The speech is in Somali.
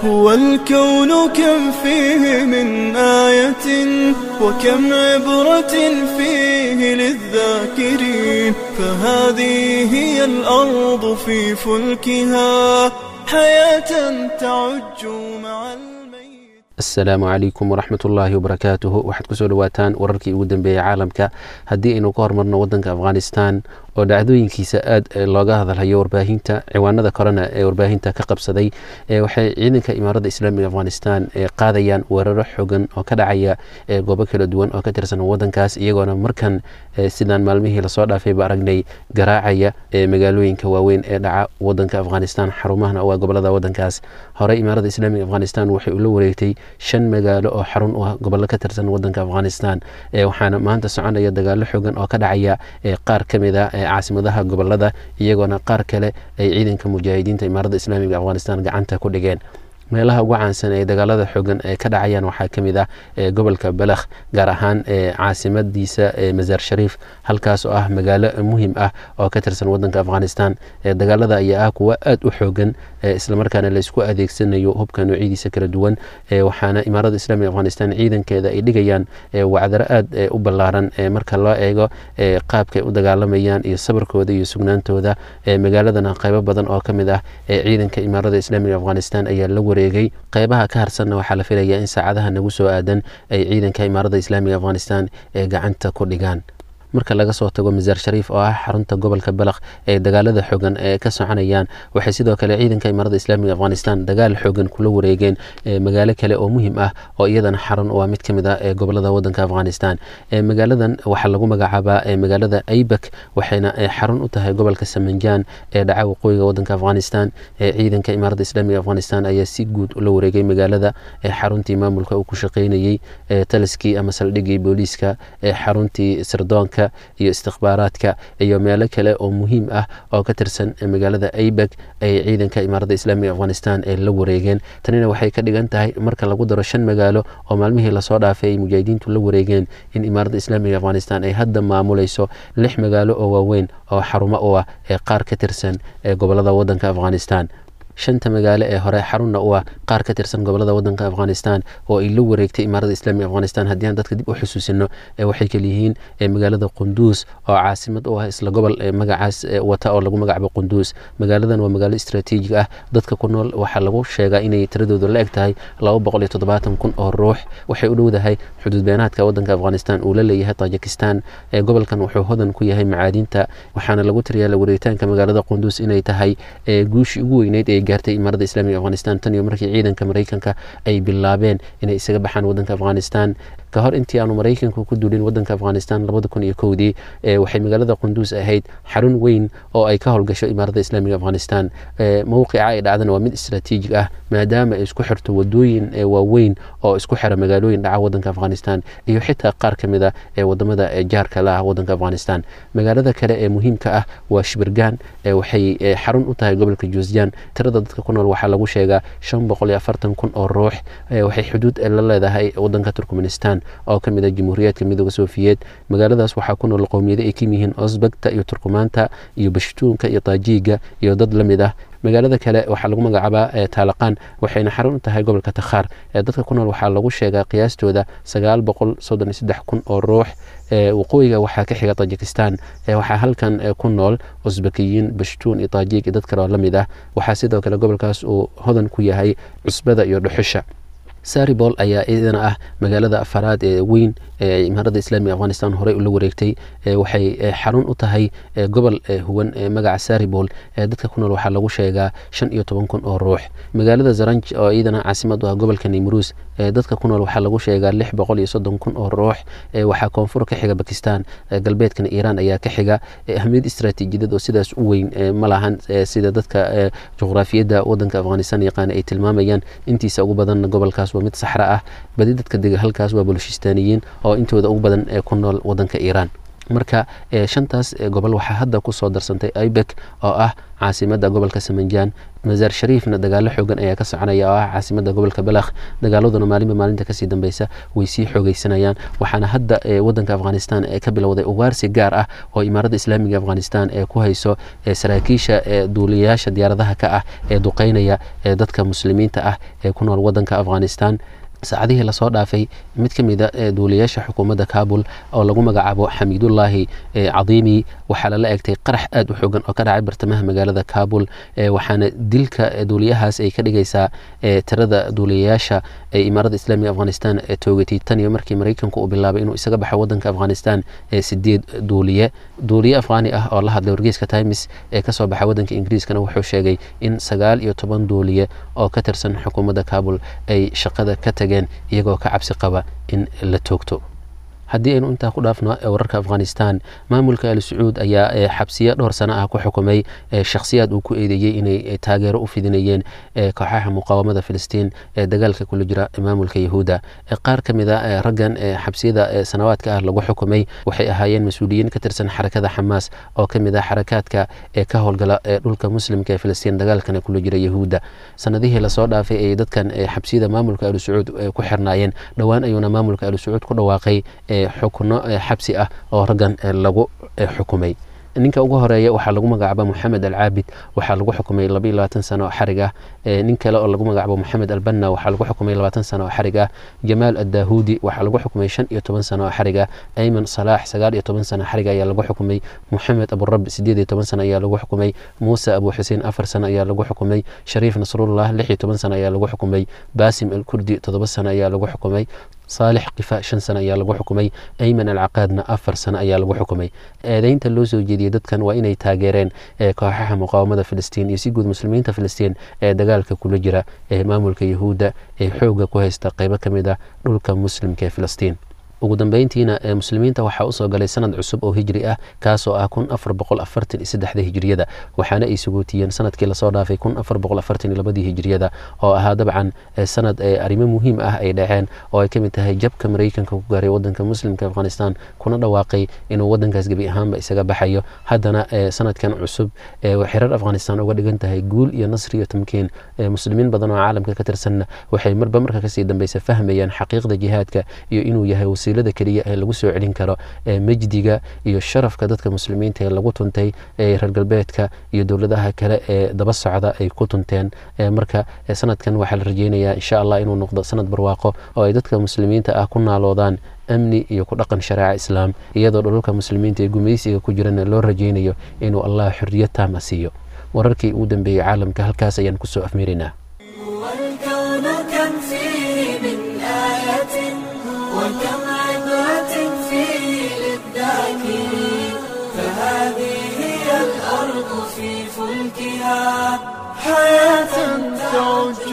هو الكون كم فيه من آية وكم عبرة فيه للذاكرين فهذه هي الأرض في فلكها حياة تعج مع الميت asalaamu calaykum waraxmat ullaahi wabarakaatuhu waxaad kusoo dhawaataan wararkii ugu dambeeyey caalamka haddii aynu ka hormarno wadanka afghanistan oo dhacdooyinkiisa aad looga hadalhayo warbaahinta ciwaanada korena ee warbaahinta ka qabsaday waxay ciidanka imaaradda islaamiga afghanistan qaadayaan weeraro xogan oo ka dhacaya goobo kala duwan oo ka tirsan wadankaas iyagoona markan sidaan maalmihii lasoo dhaafayba aragnay garaacaya magaalooyinka waaweyn ee dhaca wadanka afghanistan xarumahana waa gobolada wadankaas horey imaaradda islaamiga afghanistan waxay ula wareegtay shan magaalo oo xarun u ah gobollo ka tirsan wadanka afghanistan waxaana maanta soconaya dagaalo xogan oo ka dhacaya qaar ka mid a caasimadaha gobolada iyagoona qaar kale ay ciidanka mujaahidiinta imaaradda islaamiga afghanistan gacanta ku dhigeen meelaha ugu caansan ee dagaalada xogan ee ka dhacayaan waxaa ka mid ah gobolka balakh gaar ahaan caasimadiisa masaar shariif halkaas oo ah magaalo muhim ah oo ka tirsan wadanka afghanistan dagaalada ayaa ah kuwa aad u xoogan islamarkaana laysku adeegsanayo hubka noocyadiisa kala duwan waxaana imaaradda islamiga afghanistan ciidankeeda ay dhigayaan wacdaro aad u ballaaran marka loo eego qaabkay u dagaalamayaan iyo sabarkooda iyo sugnaantooda magaaladana qaybo badan oo ka mid ah ciidanka imaaradda islamiga afghanistan ayaa la wareegay qeybaha ka harsanna waxaa la filayaa in saacadaha nagu soo aadan ay ciidanka imaaradda islaamiga afghanistan ee gacanta ku dhigaan marka laga soo tago masaar shariif oo ah xarunta gobolka balakh ee dagaalada xogan ee ka soconayaan waxay sidoo kale ciidanka imaaradda islaamiga afghanistan dagaal xogan kula wareegeen magaalo kale oo muhim ah oo iyadana xarun waa mid ka mid ah ee gobolada wadanka afghanistan magaaladan waxaa lagu magacaabaa magaalada aybak waxayna xarun u tahay gobolka samanjaan ee dhaca waqooyiga wadanka afghanistan ciidanka imaaradda islaamiga afghanistan ayaa si guud ula wareegay magaalada xaruntii maamulka uu ku shaqeynayey taliskii ama saldhigii booliiska xaruntii sirdoonka iyo istikhbaaraadka iyo meelo kale oo muhiim ah oo ka tirsan magaalada aybeg ay ciidanka imaaradda islaamiga afghanistan ee la wareegeen tanina waxay ka dhigan tahay marka lagu daro shan magaalo oo maalmihii lasoo dhaafay ay mujaahidiintu la wareegeen in imaaradda islaamiga afghanistan ay hadda maamulayso lix magaalo oo waaweyn oo xarumo u ah ee qaar ka tirsan ee gobolada wadanka afghanistan shanta magaalo ee hore xarunna u ah qaar ka tirsan gobolada wadanka afghanistan oo ay la wareegtay imaaradda islamiga afghanistan haddii aan dadka dib u xusuusino waxay kaliyihiin magaalada qunduus oo caasimad u ah isla gobol magacaas wata oo lagu magacabo qunduus magaaladan waa magaalo istraatiijig ah dadka ku nool waxaa lagu sheegaa inay tiradoodu la eg tahay laba boqol iyo toddobaatan kun oo ruux waxay u dhowdahay xuduud beenaadka wadanka afghanistan uu la leeyahay tajikistan gobolkan wuxuu hodan ku yahay macaadinta waxaana lagu tiriyaa la wareegitaanka magaalada qunduus inay tahay guushii ugu weyneyd ee gaartay imaaradda islamiga afghanistan tan iyo markii ciidanka maraykanka ay bilaabeen inay isaga baxaan wadanka afghanistan ka hor intii aanu maraykanku ku duulin wadanka afghanistan labada kun iyo kowdii waxay magaalada qunduus ahayd xarun weyn oo ay ka howlgasho imaaradda islaamiga afghanistan mowqica ay dhacdana waa mid istraatiijig ah maadaama ay isku xirto wadooyin waaweyn oo isku xira magaalooyin dhaca wadanka afghanistan iyo xitaa qaar ka mid a ee wadamada jaarka la ah wadanka afghanistan magaalada kale ee muhiimka ah waa shibirgan waxay xarun u tahay gobolka juusjan tirada dadka ku nool waxaa lagu sheegaa shan boqol iyo afartan kun oo ruux waxay xuduud la leedahay wadanka turkmenistan oo ka mid ah jamhuuriyaadka midooda sofiyeed magaaladaas waxaa ku nool qowmiyado ay ka yihiin osbegta iyo turkumaanta iyo bashtuunka iyo taajiiga iyo dad la mid ah magaalada kale waxaa lagu magacaabaa taalaqaan waxayna xarun u tahay gobolka takhaar dadka ku nool waxaa lagu sheegaa qiyaastooda sagaal boqol soddon iyo saddex kun oo ruux waqooyiga waxaa ka xiga tajikistan waxaa halkan ku nool usbekiyiin bashtuun iyo taajiik iyo dad kale oo la mid ah waxaa sidoo kale gobolkaas uu hodan ku yahay cusbada iyo dhuxusha saribol ayaa iyadana ah magaalada afaraad ee weyn ee imaaradda islaamiga afghanistan horey ula wareegtay waxay xarun u tahay gobol huwan magaca saribol dadka ku nool waxaa lagu sheegaa shan iyo toban kun oo ruux magaalada zaranj oo iyadana caasimad u ah gobolka nimruus dadka ku nool waxaa lagu sheegaa lix boqol iyo soddon kun oo ruux waxaa koonfur ka xiga bakistan galbeedkana iiraan ayaa ka xiga ahmiyad istraatiijiyadeed oo sidaas u weyn ma lahan sida dadka juqraafiyadda wadanka afghanistan yaqaana ay tilmaamayaan intiisa ugu badanna gobolkaas waa mid saxra ah badi dadka dega halkaas waa bolshistaaniyiin oo intooda ugu badan ee ku nool wadanka iiraan marka shantaas gobol waxaa hadda kusoo darsantay ibek oo ah caasimada gobolka samanjaan masaar shariifna dagaalo xoogan ayaa ka soconaya oo ah caasimada gobolka balakh dagaaladuna maalinba maalinta kasii dambeysa way sii xoogeysanayaan waxaana hadda wadanka afghanistan ka bilowday ugaarsi gaar ah oo imaaradda islaamiga afghanistan ee ku hayso saraakiisha duuliyayaasha diyaaradaha ka ah ee duqeynaya dadka muslimiinta ah ee ku nool wadanka afghanistan saacadihii lasoo dhaafay mid ka mida duuliyayaasha xukuumadda kabul oo lagu magacaabo xamiidullaahi cadiimi waxaa lala egtay qarax aad u xoogan oo ka dhacay bartamaha magaalada kabul waxaana dilka duuliyahaas ay ka dhigaysaa tirada duuliyayaasha ee imaaradda islaamiga afghanistan toogatay tan iyo markii maraykanku uu bilaabay inuu isaga baxo wadanka afghanistan sideed duuliye duuliye afghaani ah oo la hadlay wargeyska times ee kasoo baxa wadanka ingiriiskana wuxuu sheegay in sagaal iyo toban duuliye oo ka tirsan xukuumadda kabul ay shaqada ka tageen iyagoo ka cabsi qaba in la toogto haddii aynu intaa ku dhaafno wararka afghanistan maamulka al sacuud ayaa xabsiyo dhowr sano ah ku xukumay shakhsiyaad uu ku eedeeyey inay taageero u fidinayeen kooxaha muqaawamada filistiin ee dagaalka kula jira maamulka yahuudda qaar ka mid a raggan xabsiyada sanawaadka ah lagu xukumay waxay ahaayeen mas-uuliyiin ka tirsan xarakada xamaas oo ka mid ah xarakaadka ee ka howlgala dhulka muslimka ee filistiin dagaalkana kula jira yahuudda sanadihii lasoo dhaafay ay dadkan xabsiyada maamulka al sacuud ku xirnaayeen dhowaan ayuuna maamulka al sacuud ku dhawaaqay xukuno xabsi ah oo raggan lagu xukumay ninka ugu horeeya waxaa lagu magacaaba moxamed alcaabid waxaa lagu xukumay labaiyo labaatan sano oo xarig ah nin kale oo lagu magacaabo moxamed albanna waxaa lagu xukumay labaatan sano oo xarig ah jamaal addahuudi waxaa lagu xukumay shan iyo toban sano oo xarig ah ayman salaax sagaal iyo toban sano xarig ayaa lagu xukumay moxamed aburabi sideed iyo toban sano ayaa lagu xukumay muuse abu xuseen afar sano ayaa lagu xukumay shariif nasrullah lix iyo toban sano ayaa lagu xukumay baasim alkurdi toddoba sano ayaa lagu xukumay saalix kifa shan sano ayaa lagu xukumay ayman alcaqaadna afar sano ayaa lagu xukumay eedeynta loo soo jeediyey dadkan waa inay taageereen kooxaha muqaawamada filistiin iyo si guud muslimiinta filistiin ee dagaalka kula jira ee maamulka yahuudda ee xooga ku haysta qeybo ka mid ah dhulka muslimka ee filistiin ugu dambeyntiina muslimiinta waxaa usoo galay sanad cusub oo hijri ah kaasoo ah kun afar boqol afartan iyo saddexda hijriyada waxaana ay sugootiyeen sanadkii lasoo dhaafay kun afar boqol afartan iyo labadii hijriyada oo ahaa dabcan sanad arrimo muhiim ah ay dhaceen oo ay kamid tahay jabka maraykanka ku gaaray wadanka muslimka afghanistan kuna dhawaaqay inuu wadankaas gebi ahaanba isaga baxayo haddana sanadkan cusub xirar afghanistan uga dhigan tahay guul iyo nasri iyo tamkiin muslimiin badan oo caalamka ka tirsanna waxay marba marka kasii dambeysa fahmayaan xaqiiqda jihaadka iyo inuu yahay wasiilada keliya ee lagu soo celin karo mejdiga iyo sharafka dadka muslimiinta ee lagu tuntay reer galbeedka iyo dowladaha kale ee daba socda ay ku tunteen marka sanadkan waxaa la rajeynayaa insha allah inuu noqdo sanad barwaaqo oo ay dadka muslimiinta ah ku naaloodaan amni iyo ku dhaqan shareeca islaam iyadoo dhulalka muslimiinta ee gumaysiga ku jirana loo rajeynayo inuu allah xorriyad taama siiyo wararkii ugu dambeeyey caalamka halkaas ayaan kusoo afmeeraynaa والكون كم فيه من آية وكم عبرة فيه للذاكرين فهذه هي الأرض في فلكها حياة تعج